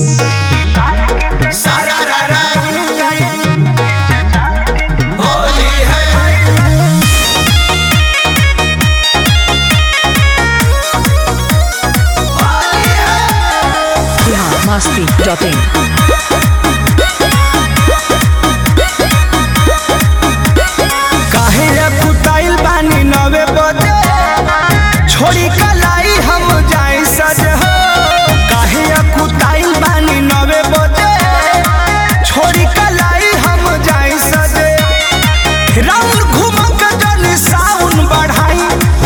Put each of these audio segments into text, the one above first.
सारा रा रा होली है biharmasti.in काहे कुटाइल बानी नवे बजे छोड़ी कलाई हम जाई सज हो काहे कुटाइल बानी नवे बजे छोड़ी कलाई हम जाई सजे राउंड घूम के जन साउन बढ़ाई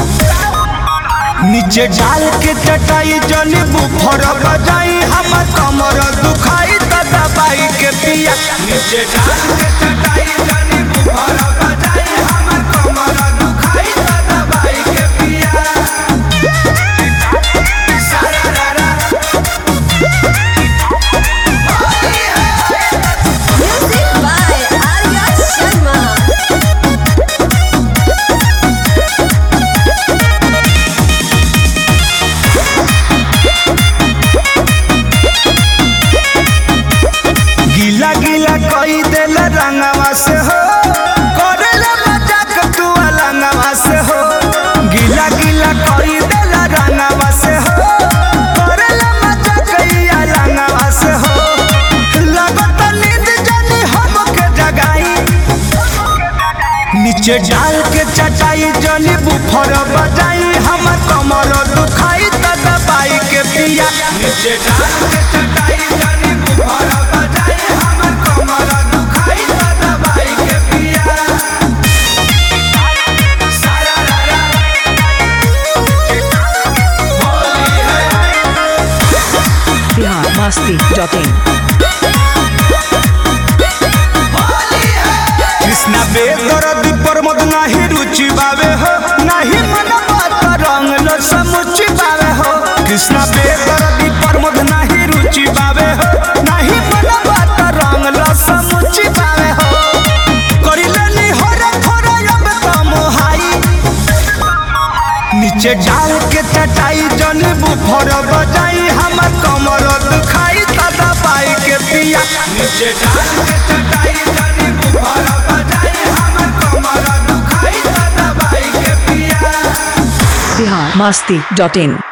नीचे डाल के चटाई जन बुफर बजाई हम कमर दुखाई त दबाई के पिया नीचे डाल के चटाई जन बुफर बजाई हम कमर दुखाई त दबाई के पिया सारा रा रा Music by Arya Sharma. गीला गीला कई देल रंगवा से हो करेला मजाक तू अलंगवा से हो गीला गीला कई देल रंगवा से हो करेला मजाक ई अलंगवा से हो लगत नींद जानी हमके जगाई नीचे डाल के चटाई जनी बुफर बजाई हमर कमर दुखाई त दबाई के पिया नीचे डाल के चटाई जनी बुफर बजाई हमर कमर दुखाई त दबाई के पिया सारा रा रा होली है biharmasti.in कृष्णा बेदरदी प्रमोद नाही रुचि बावे हो नाही मन बात रंग लो समुचि बावे हो कृष्णा बेदरदी प्रमोद नाही रुचि बावे हो नाही मन बात रंग लो समुचि बावे हो करिले नी होरे थोरे अब तो मोहाई नीचे डाल के चटाई जन बुफर बजाई हमर कमर दुखाई त दबाई के पिया नीचे डाल के चटाई जन बुफर बजाई हमर कमर दुखाई त दबाई के पिया biharmasti.in